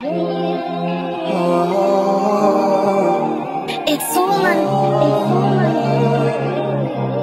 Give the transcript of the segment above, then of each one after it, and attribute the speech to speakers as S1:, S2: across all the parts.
S1: It's Oman. It's Oman.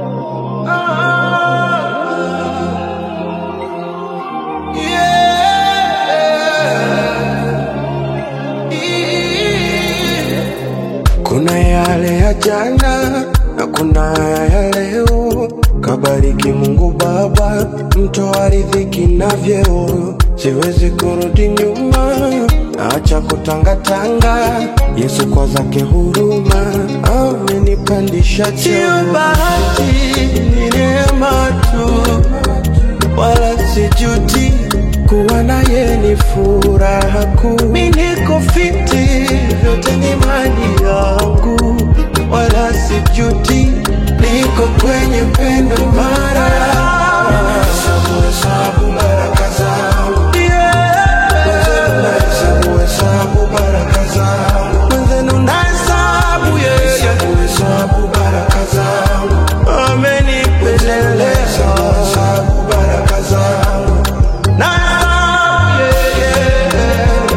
S2: Kuna yale ya jana na kuna ya leo. Kabariki Mungu Baba, mtoa riziki na vyeo. Siwezi kurudi nyuma, acha kutangatanga. Yesu kwa zake huruma amenipandisha cheo. Sio bahati, ni neema tu wala sijuti kuwa naye ni furaha kuu. Mi niko fiti, vyote ni mali yangu, wala sijuti, niko kwenye pendo mara Hesabu, hesabu baraka zangu. Mwenzenu nahesabu, hesabu baraka zangu. Mwenzenu nahesabu, yeah, yeah. Hesabu baraka zangu. Amenipendelea. Hesabu baraka zangu. Nahesabu, yeah, yeah.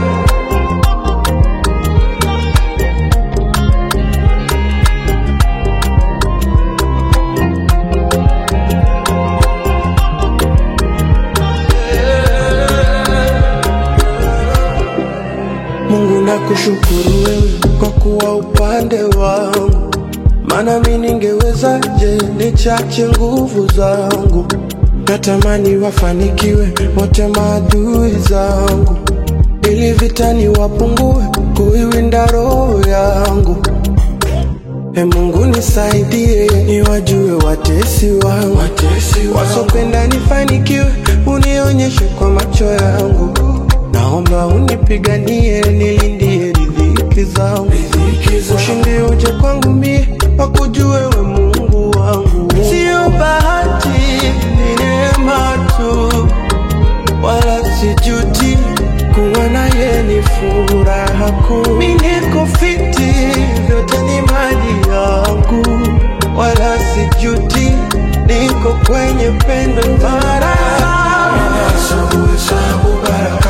S2: Mungu nakushukuru wewe kwa kuwa upande wangu, maana mi ningewezaje nichache nguvu zangu. Natamani wafanikiwe wote maadui zangu, ili vitani wapungue kuiwinda roho yangu. E Mungu nisaidie, niwajue watesi wangu, wasopenda nifanikiwe, unionyeshe kwa macho yangu. Naomba unipiganie, nilindie riziki zangu, ushindi uje kwangu mie, wakujue we Mungu wangu. Sio bahati, ni neema tu, wala sijuti kuwa naye ni furaha kuu. Mi niko fiti, vyote ni mali yangu, wala sijuti, niko kwenye pendo mara Hesabu, hesabu baraka